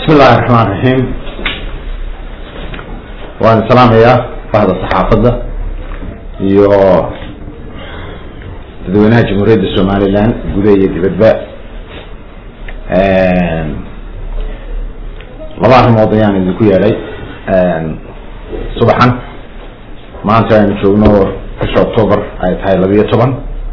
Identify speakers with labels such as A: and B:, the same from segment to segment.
A: bismi illahi raxmaan raxiim waan salaamayaa bahda saxaafadda iyo dadweynaha jamhuuriyadda somalilan gudaha iyo dibadba laba arrimood ayaan idinku yeedhay subaxan maanta aynu joogno bisha october ay tahay labiyo toban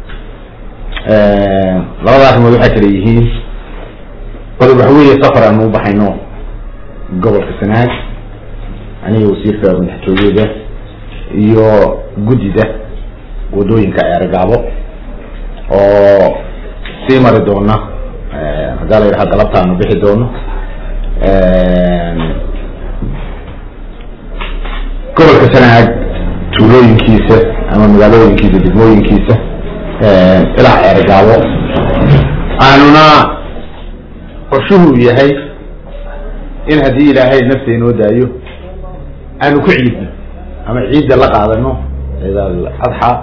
A: labada arrimood waxay kala yihiin qodob waxa weeye safar aanu u baxayno gobolka sanaag aniga wasiirka madaxtooyada iyo guddida wadooyinka eergaabo oo sii mari doona haddaa la yidhaha galabta aanu bixi doono gobolka sanaag tuulooyinkiisa ama magaalooyinkiisa degmooyinkiisa ilaa eergaabo aanuna qorshuhu yahay in haddii ilaahay nafta inoo daayo aanu ku ciidno ama ciidda la qaadano ciid al adxa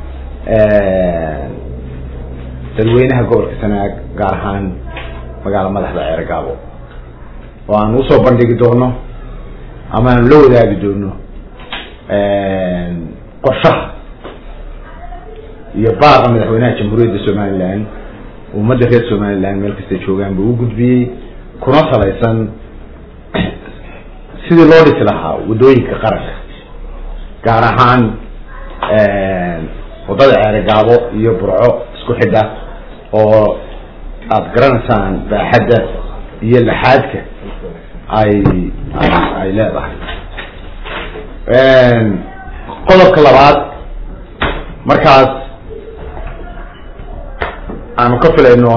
A: dadweynaha gobolka sanaag gaar ahaan magaala madaxda ceergaabo oo aanu usoo bandhigi doono ama aanu la wadaagi doono qorshaha iyo baaqa madaxweynaha jamhuuriyadda somaliland ummadda reer somaliland meel kastay joogaan buu u gudbiyey kuna salaysan sidii loo dhisi lahaa waddooyinka qaranka gaar ahaan waddada ceerigaabo iyo burco isku xidha oo aada garanaysaan baaxadda iyo laxaadka ay ay leedahay qodobka labaad markaas aanu ka filayno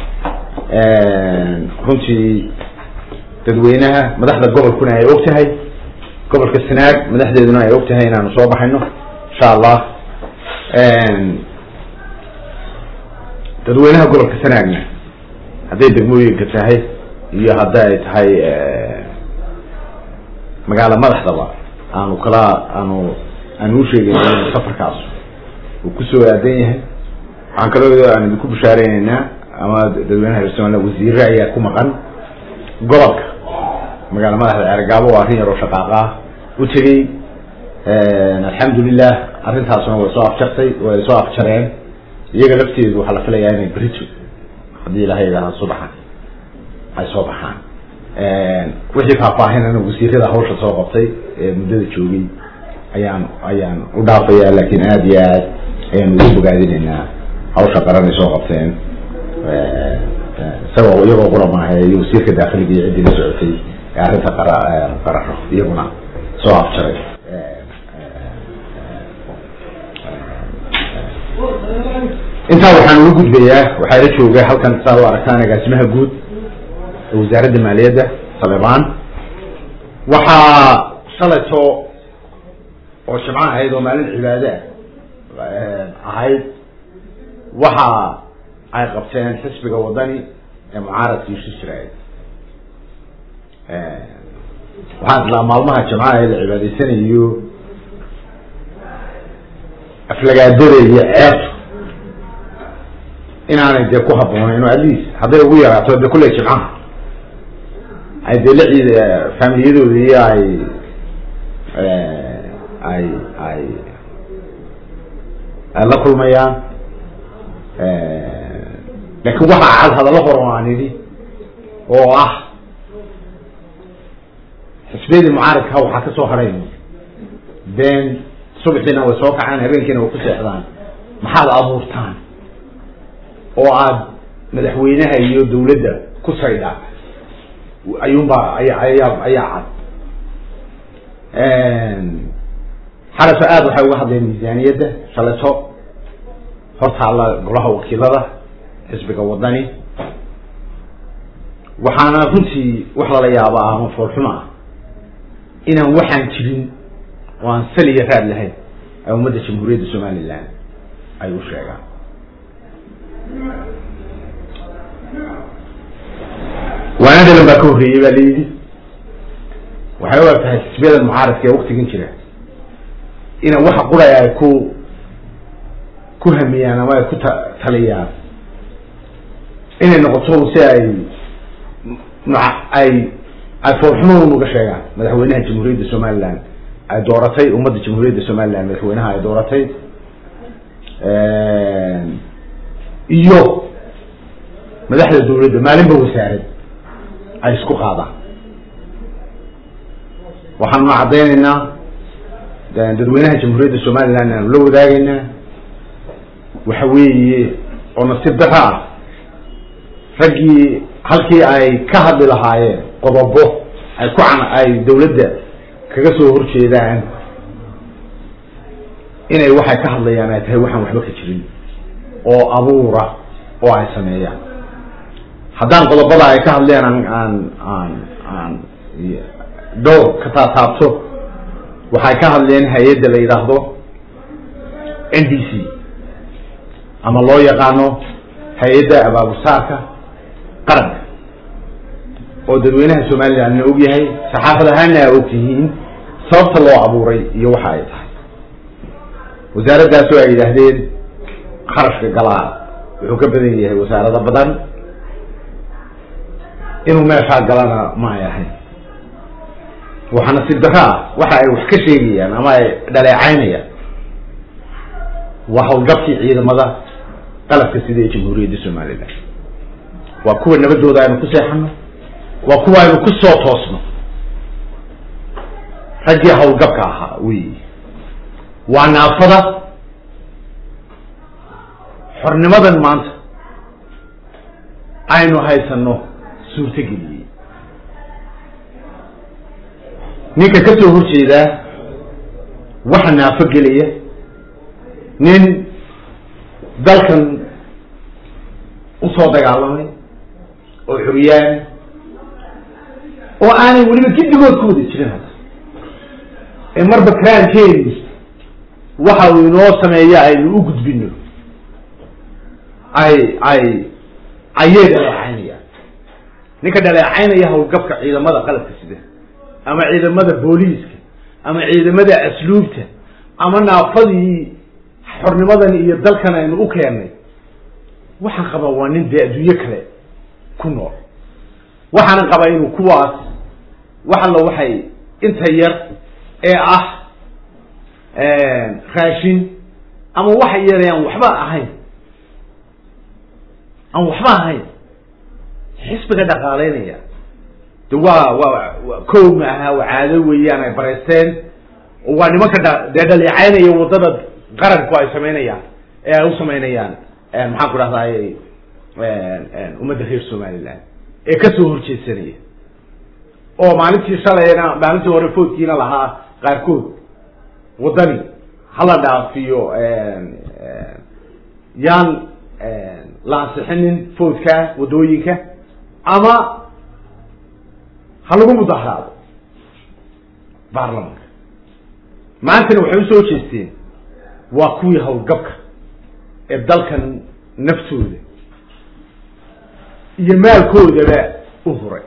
A: runtii dadweynaha madaxda gobolkuna ay og tahay gobolka sanaag madaxdeeduna ay og tahay inaanu soo baxayno insha allah dadweynaha gobolka sanaagna hadday degmooyinka tahay iyo hadda ay tahay magaala madaxdaba aanu kala aanu aanu usheegayno in safarkaas uu kusoo aadan yahay waxaan kaloo aan idinku bishaareyneyna ama dadweynaha reer somaliland wasiire ayaa ku maqan gobolka magaala madaxda ceergaabo waa arrin yaroo shaqaaqa ah u tegey alxamdulilah arrintaasuna way soo afjartay way soo afjareen iyaga lafteedu waxaa la filayaa inay berito haddii ilahay idaaha subaxan ay soo baxaan wixii faahfaahinana wasiirada hawsha soo qabtay ee muddada joogay ayaan ayaan u dhaafaya laakiin aada iyo aad ayaan ugu bogaadinaynaa hawsha qaran ay soo qabteen isagoo iyagoo qura maaha iyo wasiirka daakiliga iyo ciddii la socotay ee arrinta qara qararo iyaguna soo afjaray intaa waxaan uga gudbayaa waxaa la jooga halkan saad u aragtaan agaasimaha guud ee wasaaradda maaliyadda salebaan waxaa shalayto oo jimco ahayd oo maalin cibaade ah ahayd waxa ay qabteen xisbiga wadani ee mucaaradkii isu jiraay waxaan islaa maalmaha jimcaha ee la cibaadaysanayo aflagaadada iyo ceebtu inaanay dee ku habboonayn oo at least hadday ugu yaraato de kulley jimcaha ay dee la ciid faamiliyadooda iyo ay ay ay ay la kulmayaan laakiin waxaa cad hadallo hor oo aan idhi oo ah xisbiyadii mucaaradka waxaa ka soo hadhayn been subaxiina way soo kacaan habeenkiina way ku seexdaan maxaad abuurtaan oo aad madaxweynaha iyo dawladda ku saydha ayuunbaa aya ayaa ayaa cad xalaso aada waxay uga hadleen miisaaniyadda shaleto hortaalla golaha wakiilada xisbiga wadani waxaana runtii wax lala yaabaa ama foolxuma ah inaan waxaan jirin oo aan saliya raad lahayn ay ummadda jamhuuriyadda somaliland ay u sheegaan waanadalan baa ka horreeyey baa layidhi waxay u eg tahay xisbiyada mucaaradka ee waktigan jira ina waxa quraya ay ku ku hamiyaan ama ay ku ta taliyaan inay noqoto si ay ay ay foolxumo unaga sheegaan madaxweynaha jamhuuriyadda somaliland ay dooratay ummadda jamhuuriyadda somaliland madaxweynaha ay dooratay iyo madaxda dawladda maalinba wasaarad ay isku qaadaan waxaanuna caddaynaynaa dadweynaha jamhuuriyadda somaliland aanu la wadaagaynaa waxa weeye oo nasiib daro ah raggii halkii ay ka hadli lahaayeen qodobo ay ku can ay dawladda kaga soo horjeedaan inay waxay ka hadlayaan ay tahay waxaan waxba ka jirin oo abuura oo ay sameeyaan haddaan qodobada ay ka hadleen aan aan aan aan dhowr ka taataabto waxay ka hadleen hay-adda la yidhaahdo n d c ama loo yaqaano hay-adda abaabusaarka qaranka oo dadweynaha somalilandna og yahay saxaafad ahaanna a og tihiin sababta loo abuuray iyo waxa ay tahay wasaaraddaasoo ay yidhaahdeen kharashka galaa wuxuu ka badan yahay wasaarado badan inuu meeshaa galana ma ay ahayn waxa nasiib daro ah waxa ay wax ka sheegayaan ama ay dhaleecaynayaan waa hawlgabkii ciidamada qalabka sida ee jamhuuriyadda somaliland waa kuwa nabadooda aynu ku seexano waa kuwa aynu ku soo toosno raggii hawlgabka ahaa wey waa naafada xornimadan maanta aynu haysano suurtogeliyey ninka ka soo horjeedaa waxa naafo gelaya nin dalkan usoo dagaalamay oo xoriyaan oo aanay weliba giddigood ku wada jirin hadda ee marba karaankeenu waxa uu inoo sameeya aynu u gudbino ay ay ayay dhaleecaynayaan ninka dhaleecaynaya hawlgabka ciidamada qalabka sida ama ciidamada booliiska ama ciidamada asluubta ama naafadii xornimadan iyo dalkan aynu u keennay waxaan qabaa waa nin dee adduunyo kale ku nool waxaana qabaa inuu kuwaas wax alla waxay inta yar ee ah raashin ama waxa yare aan waxba ahayn aan waxba ahayn xisbiga dhaqaaleynaya de waa waa kow ma aha waa caado weeyaan ay bareysteen oo waa nimanka dha dee dhaleecaynaya waddada qaranku ay samaynayaan ee ay u samaynayaan maxaan ku dhahdaay ummadda reer somaliland ee kasoo horjeedsanaya oo maalintii shalayna maalintii hore foodkiina lahaa qaarkood waddani hala dhaafiyo yaan la ansixinin foodka waddooyinka ama ha lagu mudaharaado baarlamanka maantana waxay usoo jeesteen waa kuwii hawlgabka ee dalkan naftooda iyo maalkoodaba u huray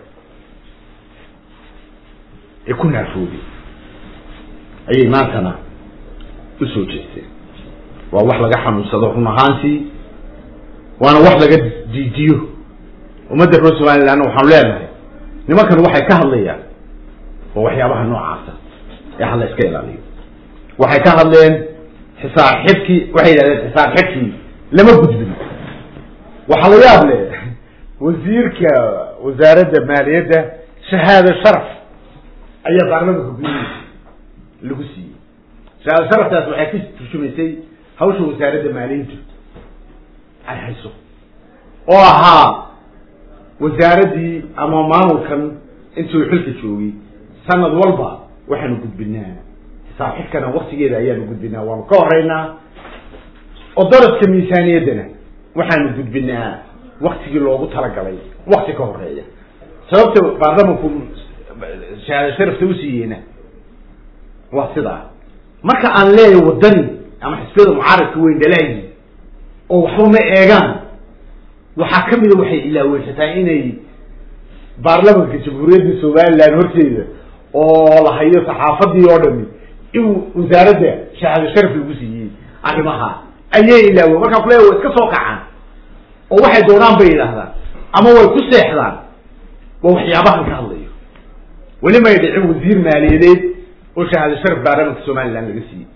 A: ee ku naafoobay ayay maantana usoo jeesteen waa wax laga xanuunsado run ahaantii waana wax laga diidiyo ummadda reer somalilandna waxaanu leenahay nimankan waxay ka hadlayaan waa waxyaabaha noocaasa ee hala iska ilaaliyo waxay ka hadleen xisaab xidkii waxay yidhahdeen xisaab xidkii lama gudbin waxaa la yaab le wasiirka wasaaradda maaliyadda shahaado sharaf ayaa baarlamanka guddihiisa lagu siiyey shahaado sharaftaas waxay ka turjumaysay hawsha wasaaradda maaliyaddu ay hayso oo ahaa wasaaraddii ama maamulkan intuu xilka joogay sanad walba waxaanu gudbinaa xisaab xidkana waktigeeda ayaanu gudbinaa waanu ka horeynaa oo daraska miisaaniyaddana waxaanu gudbinaa waktigii loogu talagalay wakti ka horeeya sababta baarlamanku shahaado sharafta usiiyeena waa sidaa marka aan leeyahay waddani ama xisbiyada mucaaradka weyn dhalaayi oo waxba ma eegaan waxaa kamida waxay ilaaweysataa inay baarlamanka jamhuuriyadda somaliland horteeda oo la hayo saxaafadii oo dhami in wasaaradda shahaado sharaf lagu siiyey arrimaha ayay ilaawe markaa kule way iska soo kacaan oo waxay doonaan bay yidhaahdaan ama way ku seexdaan waa waxyaabahan ka hadlayo weli may dhicin wasiir maaliyadeed oo shahaado sharaf baarlamanka somaliland laga siiyey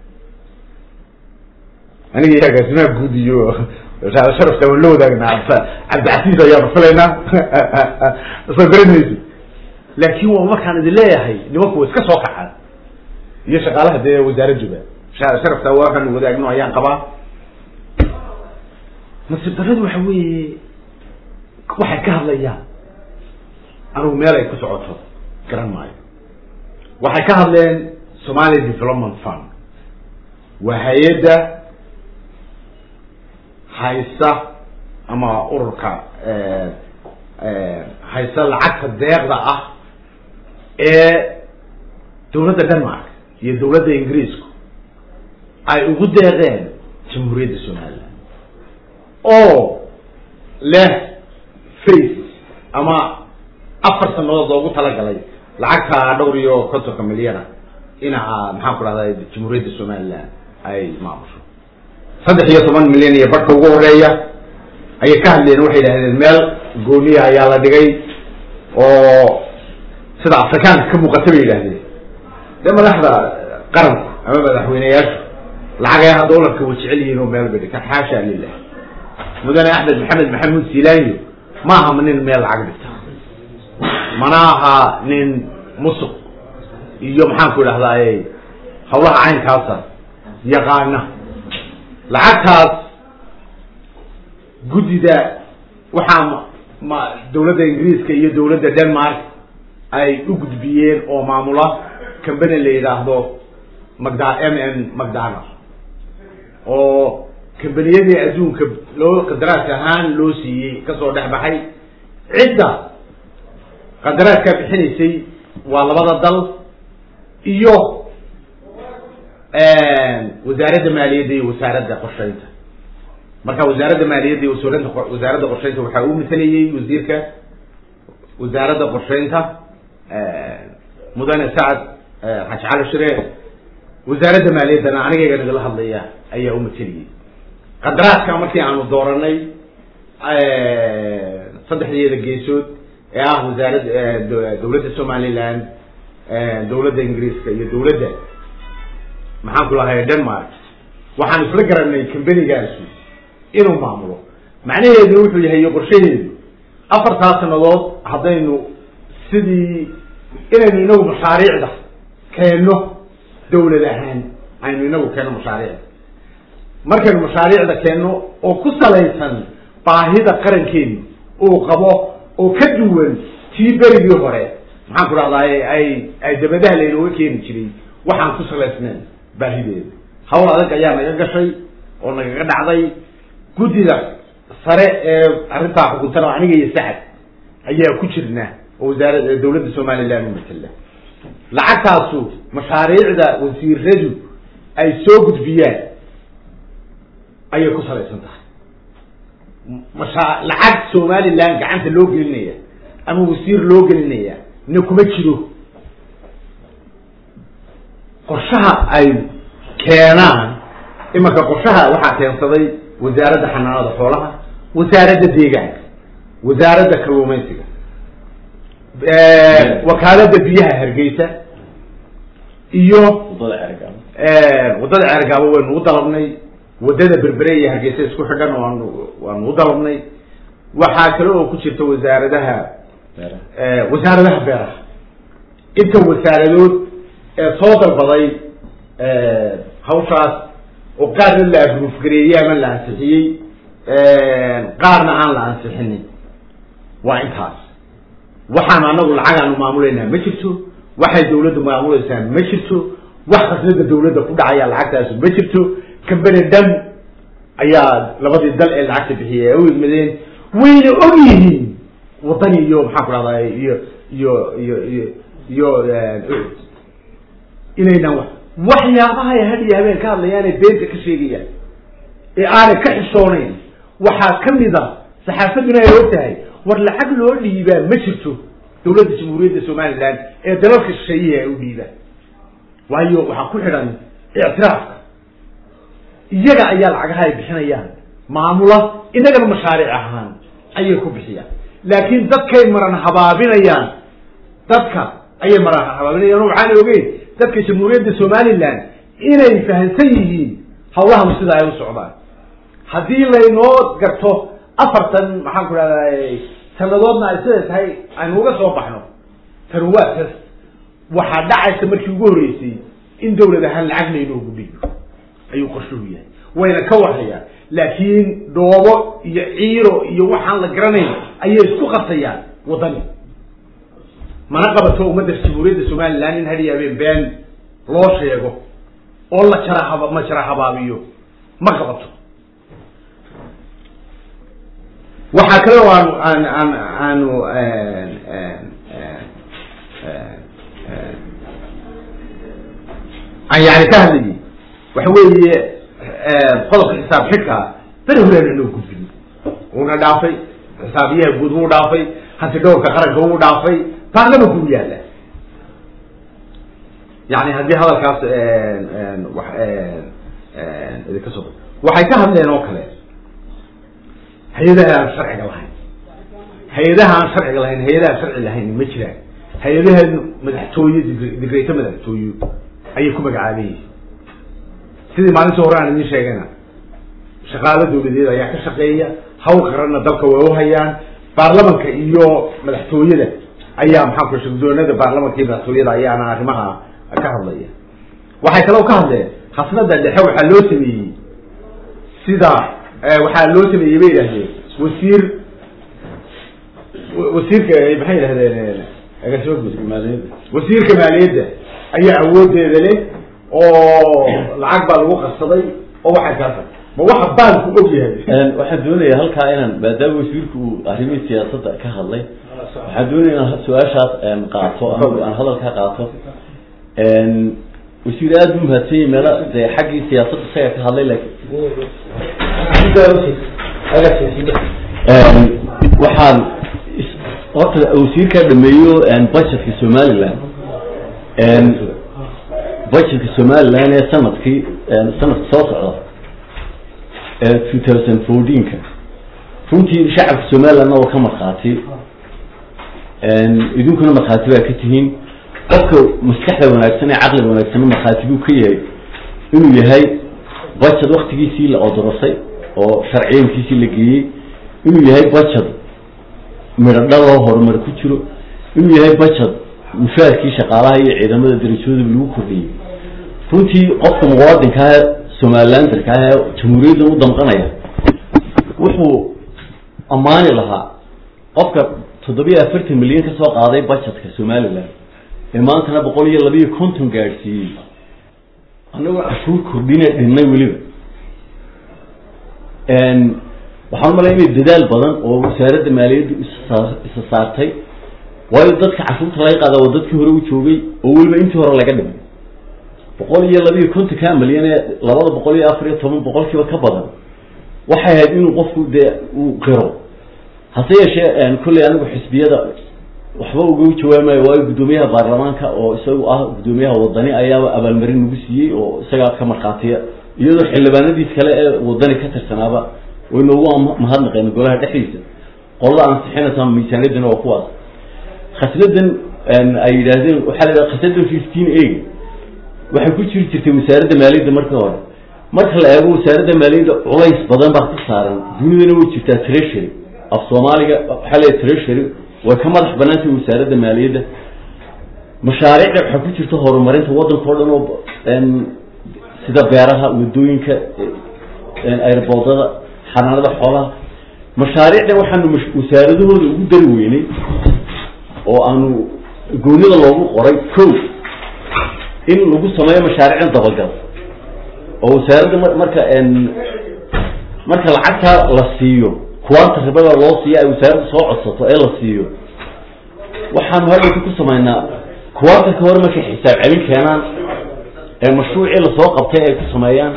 A: aniga agaasimaha guud iyo shahaado sharafta waan la wadaagnaa cabdicasiis ayaanu filaynaa soo garanaysi laakin waa markaan idin leeyahay nimanku wa iska soo kacaan iyo shaqaalaha dee wasaaradduba shahaado sharafta waa waxaanu wadaagno ayaan qabaa nasiib darradu waxa weeye waxay ka hadlayaan anugu meel ay ku socoto garan maayo waxay ka hadleen somali development fund waa hay-adda haysa ama ururka haysa lacagta deeqda ah ee dawladda denmark iyo dawladda ingiriisku ay ugu deeqeen jamhuuriyadda somaliland oo leh face ama afar sanadood loogu talagalay lacagta dhowr iyo kontonka milyana ina maxaan ku dhahda jamhuuriyadda somaliland ay maamusho saddex iyo toban milyan iyo barhka ugu horeeya ayay ka hadleen waxay yidhahdeen meel gooniya ayaa la dhigay oo sida afrikaanka ka muuqata bay yidhahdeen dee madaxda qaranku ama madaxweyneyaashu lacagaha doolarka way jecel yihiin oo meel bay dhigtaan xaasha lilah mudane axmed maxamed maxamuud silaanyo ma aha nin meel lacag dhigta mana aha nin musuq iyo maxaan ku idhahdaay hawlaha caynkaasa yaqaana lacagtaas guddida waxaa ma dawladda ingiriiska iyo dawladda denmark ay u gudbiyeen oo maamula cambany la yidhaahdo magda m n macdonald oo kambaniyadii adduunka loo qandaraas ahaan loo siiyey kasoo dhex baxay cidda qandaraaskaa bixinaysay waa labada dal iyo wasaaradda maaliyadda iyo wasaaradda qorsheynta marka wasaaradda maaliyadda iyo wasaaradda wasaaradda qorsheynta waxaa uu masalayey wasiirka wasaaradda qorsheynta mudane sacad xaaji cali shire wasaaradda maaliyaddana anigayga nagala hadlaya ayaa u mateliyey qandaraaska markii aanu dooranay saddexdeeda geesood ee ah wasaaradda dawladda somaliland dawladda ingiriiska iyo dawladda maxaan ku lahay denmark waxaan isla garanay cambanigaasu inuu maamulo macnaheedu wuxuu yahay iyo qorshaheedu afartaa sanadood haddaynu sidii inaynu inagu mashaariicda keenno dawlad ahaan aynu inagu keenno mashaariicda markaynu mashaariicda keenno oo ku salaysan baahida qarankeenu uu qabo oo ka duwan tii berigii hore maxaan ku dhahdaay ay ay dabadaha laynooga keeni jiray waxaan ku salaysnayn baahideeda hawl adag ayaa naga gashay oo nagaga dhacday guddida sare ee arrintaa xukuntana aniga iyo sacad ayaa ku jirna oo wasaarad dawladda somaliland u matala lacagtaasu mashaariicda wasiiradu ay soo gudbiyaan ayay ku salaysan tahay masha lacag somaliland gacanta loo gelinaya ama wasiir loo gelinaya na kuma jiro qorshaha ay keenaan imanka qorshaha waxaa keensaday wasaaradda xanaanada xoolaha wasaaradda deegaanka wasaaradda kalluumaysiga wakaaladda biyaha hargeysa iyo waddada ceergaabo waynu u dalabnay waddada berbere iyo hargeysa isku xidhan waanu waanu u dalabnay waxaa kale oo ku jirta wasaaradaha wasaaradaha beeraha inta wasaaradood ee soo dalbaday hawshaas oo qaarna la agruufgareeyey ama la ansixiyey qaarna aan la ansixinin waa intaas waxaan anagu lacagaanu maamulaynaa ma jirto waxay dawladda maamulaysaa ma jirto wax khasnada dawladda ku dhacaya lacagtaasu ma jirto cambany dhan ayaa labadii dal ee lacagta bixiyay ay u idmadeen wayna og yihiin waddani iyo maxaan ku dhahday iyo iyo iyo iyo iyo inaynan wa waxyaabaha ay had iyo habeen ka hadlayaanay beenta ka sheegayaan ee aanay ka xishoonayn waxaa kamid a saxaafadduna ay og tahay war lacag loo dhiibaa ma jirto dawladda jamhuuriyadda somaliland ee dalalka shisheeyihi ay u dhiibaan waayo waxaa ku xidhan ictiraafka iyaga ayaa lacagaha ay bixinayaan maamula inagana mashaariic ahaan ayay ku bixiyaan laakiin dadkay maran habaabinayaan dadka ayay maraa habaabinayaan waxaana ogeyn dadka jamhuuriyadda somaliland inay fahamsan yihiin hawlahan sida ay u socdaan haddii laynoo garto afartan maxaan ku dhahday sanadoodna ay siday tahay aynu uga soo baxno tan waa tas waxaa dhacaysa markii ugu horreysay in dawlad ahaan lacag laynoogu dhiibo ayuu qorshuhu yahay wayna ka warhayaan laakiin dhoobo iyo ciiro iyo waxaan la garanayn ayay isku qabsayaan waddani mana qabato ummadda jamhuuriyadda somaliland in hadhiya habeen been loo sheego oo la jara haba ma jara habaabiyo ma qabato waxaa kale oo aanu aan aan aanu aan yani ka hadlayay waxa weeye qodobka xisaab xidhka beri horeana noo gudbin uuna dhaafay xisaabiyaha guud wuu dhaafay hanti dhowrka qaranka wuu dhaafay baarlamanku u yaalla yani haddii hadalkaas wa idinka soo waxay ka hadleen oo kale hay-adaha aan sharciga lahayn hay-adaha aan sharciga lahayn hay-adaha sharci lahayn ma jiraan hay-adaha madaxtooye digreyto madaxtooye ayay ku magacaaban yihiin sidii maalintii hore aan idin sheegayna shaqaalo dawladeed ayaa ka shaqeeya hawl qaranna dalka way uhayaan baarlamanka iyo madaxtooyada ayaa maxaa ku shugdoonada baarlamanka iyo madaxtooyada ayaana arrimaha ka hadlaya waxay kaloo ka hadleen khasnada dhexe waxaa loo sameeyey sida waxaa loo sameeyey bay yidhahdeen wasiir wasiirka maxay yidhahdeen wasiirka maaliyadda ayaa awoodeeda leh oo lacag baa lagu qarsaday oo waxay kaasa ma waxa baanku og yahay
B: waxaan doonaya halkaa inaan maadaama wasiirku uu arrimihii siyaasadda ka hadlay waxaan doonaya inaan su-aashaas qaato aan hadalkaa qaato wasiir aada u mahadsanyay meelo dee xaggii siyaasadda isaga ka hadlay laakiin waxaan horta wasiirkaa dhameeyo budgetka somaliland budgetka somaliland ee sanadkii sanadka soo socda two thousand fourteenka runtii shacabka somalilandna waa ka markhaati idinkuna markhaati baa ka tihiin qofka maskaxda wanaagsan ee caqliga wanaagsanna markhaati buu ka yahay inuu yahay budget waktigiisii la odorosay oo sharciyankiisii la geeyey inuu yahay budget midhodhaloo horumar ku jiro inuu yahay budget mushaarkii shaqaalaha iyo ciidamada darajooda lagu kordhiyey runtii qofka muwaadinkaah somalilandarka ah ee jamhuuriyaddan u damqanaya wuxuu ammaani lahaa qofka toddobiyo afartan milyan ka soo qaaday budgetka somaliland ee maantana boqol iyo labiiyo konton gaadhsiiyey annagoo cashuur kordhina dhinnay weliba waxaan umalaya inay dadaal badan oo wasaaradda maaliyaddu isa saartay waayo dadka cashuurta laga qaada waa dadkii hore u joogay oo weliba intii hore laga dhimay boqol iyo labiiyo kontonka milyan ee labada boqol iyo afar iyo toban boqolkiiba ka badan waxay ahayd inuu qofku dee uu qiro hase yeeshee kolley anigu xisbiyada waxba uga jawaamayo waayo guddoomiyaha baarlamaanka oo isagu ah guddoomiyaha wadani ayaaba abaalmarin nagu siiyey oo isagaa ka markhaatiya iyadoo xildhibaanadiis kale ee wadani ka tirsanaaba way noogu mahadnaqeen golaha dhexdiisa qolada ansixinaysa miisaaniyaddana waa kuwaas khasnadan ay yidhaahdeen waxaa la yidhaha khasnadan fifteen eg waxay ku jiri jirtay wasaaradda maaliyadda marka hore marka la eego wasaaradda maaliyadda culays badan baa ka saaran dunidana way jirtaa treasury af soomaaliga waxaa leeyahay treasury way ka madax banaantay wasaaradda maaliyadda mashaariicda waxaa ku jirta horumarinta waddanka o dhan oo sida beeraha wadooyinka airboodada xanaanada xoolaha mashaariicdan waxaanu wasaaradahooda ugu dari weynay oo aanu goonida loogu qoray ko in lagu sameeyo mashaariicdan dabagal oo wasaaradda marka marka lacagtaa la siiyo kuwaanta ribada loo siiyo ay wasaaradda soo codsato ee la siiyo waxaanu hadhowka ku samaynaa kuwaanta ka hore markay xisaab celin keenaan ee mashruucii lasoo qabtay ay ku sameeyaan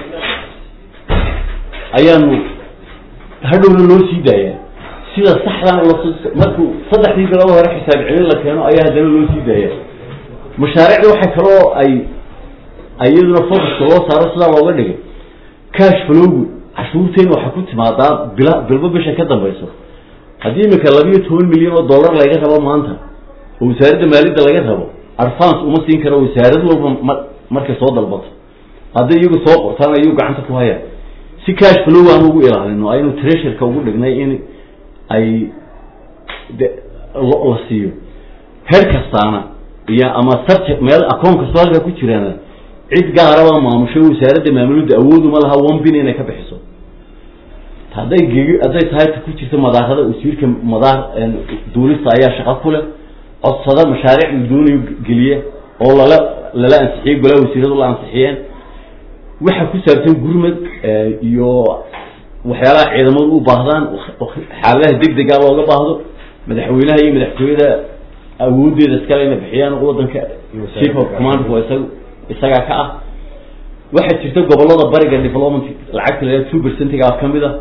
B: ayaanu hadhowna loo sii daayaa sida saxdan markuu saddexdii bilood hore xisaab celin la keeno ayaa haddana loo sii daaya mashaariicda waxay kaloo ay iyaduna focuska loo saaro sidaa looga dhigay cash flowgu cashuurteena waxaa ku timaadaa bil bilba bisha ka dambayso haddii imika labiiyo toban milyan oo dollar laga rabo maanta oo wasaaradda maaliyadda laga rabo advance uma siin karo wasaarad walba ma markay soo dalbato hadday iyagu soo qortaan ayuu gacanta ku hayaan si cash flow aan ugu ilaalino aynu treasureka ugu dhignay in ay de la siiyo heer kastaana iyo ama subject meel akoon kastoo halkaa ku jiraana cid gaaraba maamusho wasaaradda maamulada awooduma laha one bin inay ka bixiso hadday gegi hadday tahay ta ku jirta madaarada wasiirka madaar duulista ayaa shaqo ku leh codsada mashaariic la doonayo geliya oo lala lala ansixiyey golaa wasiiradu la ansixiyeen waxa ku saabsan gurmad iyo waxyaalaha ciidamadu u baahdaan xaaladaha degdega looga baahdo madaxweynaha iyo madaxtooyada awoodeeda iskale inay bixiyaan wadanka chief of command waa isaga isagaa ka ah waxaa jirta gobolada bariga development lacagta la two percentiga kamid a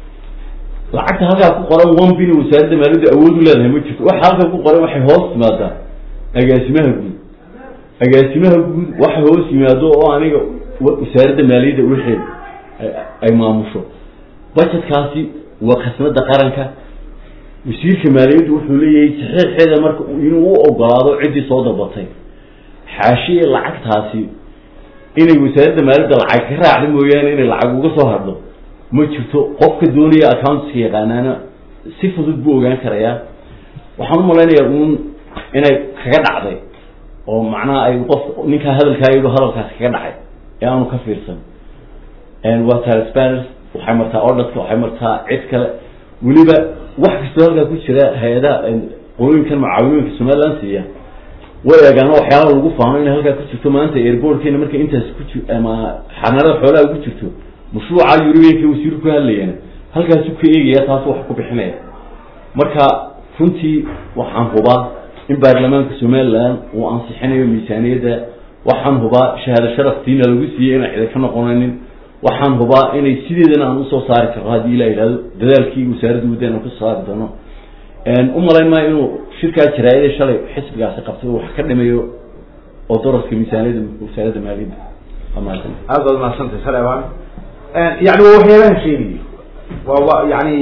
B: lacagta halkaa ku qoran one bin wasaaradda maaliyadda awood u leedahay ma jirto waxa halkaa ku qoran waxay hoos timaadaa agaasimaha guud agaasimaha guud waxa hoos yimaado oo aniga wasaaradda maaliyadda wixii ay maamusho budgetkaasi waa khasnada qaranka wasiirka maaliyaddu wuxuu leeyahay saxiixeeda marka inuu u ogolaado ciddii soo dalbatay xaashiye lacagtaasi inay wasaaradda maaliyadda lacag ka raacda mooyaane inay lacag uga soo hadho ma jirto qofka doonaya accountska yaqaanaana si fudud buu ogaan karayaa waxaan u malaynayaa uun inay kaga dhacday oo macnaha ay qof ninkaa hadalkaa yidho hadalkaasi kaga dhacay ee aanu ka fiirsan waa transparent waxay martaa orderka waxay martaa cid kale weliba wax kastoo halkaa ku jira hay-adaha qolooyinkan mucaawimooyinka somaliland siiya way eegaan waxyaala lagu faano inay halkaa ku jirto maanta airbortkeena markay intaas ku ji ama xanaanada xoolaha ugu jirto mashruuca europeanka wasiiru ku hadlayana halkaasu ka eegaya taas wax ku bixinaya marka runtii waxaan hubaa in baarlamaanka somaliland uu ansixinayo miisaaniyadda waxaan hubaa shahaado sharaftiina lagu siiyey inaan cida ka noqonanin waxaan hubaa inay sideedana aan usoo saari karno haddii ilaa yidhahdo dadaalkii wasaaradda wadda inaan kusoo saari doono u malayn maayo inuu shirkaa jaraayada shalay xisbigaasi qabtay wax ka dhimayo oo daraska miisaaniyadda wasaaradda maaliyadda amaatan
A: aad baad mahadsantay salewan yani waa waxyaabaha sheegayo waa wa yani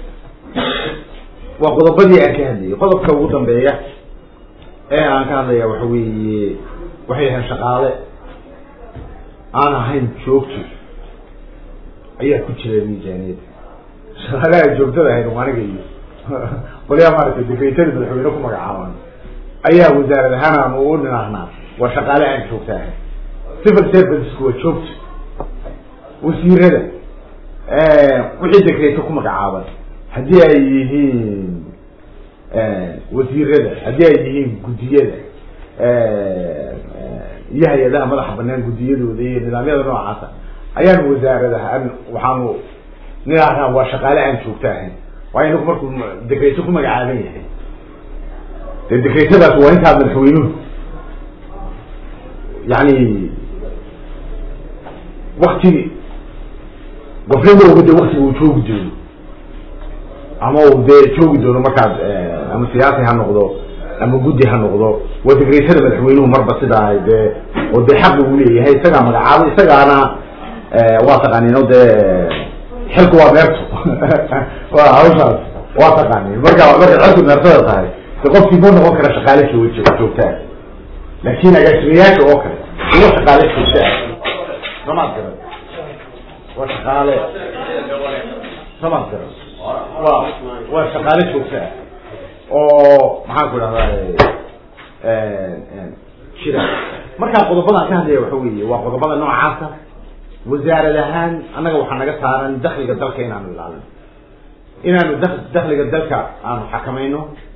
A: waa qodobadii aan ka hadlayay qodobka ugu dambeeya ee aan ka hadlaya waxa weeye waxay ahayn shaqaale aan ahayn joogto ayaa ku jira miisaaniyadda shaqaalaha joogtada ahayd aniga iyo qolyaha maaragtay dekretada madaxweyne ku magacaaban ayaa wasaarad ahaan aan ugu ninahnaa waa shaqaale aan joogta ahayn civil servicesku waa joogto wasiirada wixii dekreto ku magacaaban haddii ay yihiin wasiirada haddii ay yihiin guddiyada iyo hay-adaha madaxa banaan guddiyadooda iyo nidaamyada noocaasa ayaan wasaaradaha an waxaanu ninahnaa waa shaqaale aan joogto ahayn waayo ninku markuu dekreto ku magacaaban yahay dee dekretadaas waa intaa madaxweynuhu yani wakti gofnimooga de waktiga uu joogi doono ama uu dee joogi doono markaas ama siyaasi ha noqdo ama guddi ha noqdo waa dekretada madaxweynuhu marba sidaa dee oo dee xaqi uu leeyahay isagaa magacaaba isagaana waa taqaanin o dee xilku waa meerto waa hawshaas waa taqaanin marka markay xilku meertada tahay de qofkii ma noqon kara shaqaale joog joogtaa laakin agaasimayaasha oo kale uwa shaqaale joogtaa samaad garan waa shaqaale samaad garan wa waa shaqaale joogtaa oo maxaan ku idhahdaa jira markaa qodobadaan ka hadlaya waxa weeye waa qodobada noocaasa wasaarad ahaan annaga waxaa naga saaran dakliga dalka inaanu ilaalino inaanu da dakliga dalka aanu xakamayno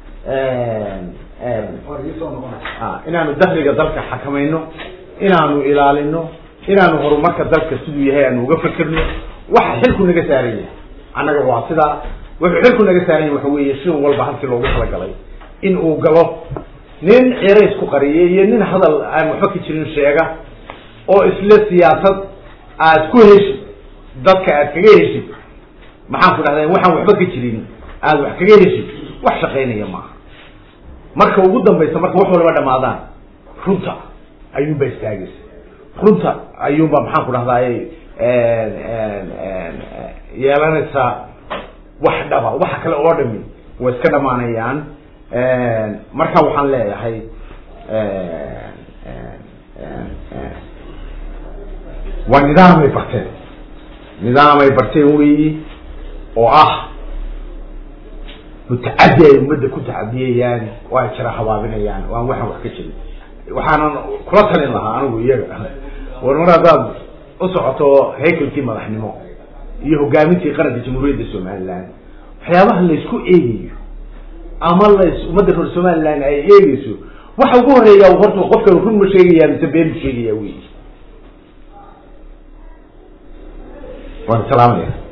A: inaanu dakliga dalka xakamayno inaanu ilaalino inaanu horumarka dalka siduu yahay aanu uga fekerno waxa xilku naga saaran yahay annaga waa sidaa wuxuu xilku naga saaran yahay waxa weeye shin walba halkii loogu talagalay in uu galo nin cerays ku qariyay iyo nin hadal aan waxba ka jirin sheega oo isla siyaasad aad ku heshid dadka aad kaga heshid maxaan ku dhahda waxaan waxba ka jirin aad wax kaga heshid wax shaqaynaya maaha marka ugu dambaysa marka wax waliba dhamaadaan runta ayuunba istaagaysa runta ayuunba maxaan ku dhahdaay yeelanaysaa wax dhaba waxa kale oo dhami way iska dhamaanayaan marka waxaan leeyahay waa nidaamay barteen nidaamay barteen weyi oo ah mutacadi ay ummadda ku tacadiyayaan oo ay jira habaabinayaan oo aan waxaan wax ka jirin waxaanan kula talin lahaa anigu iyaga war mar haddaad u socoto haykalkii madaxnimo iyo hogaamintii qaranka jamhuuriyadda somaliland waxyaabaha laysku eegayo ama las ummadda reer somaliland ay eegeyso waxa ugu horeeya horta qofkan run ma sheegaya mise been ma sheegaya wey waan salaamaya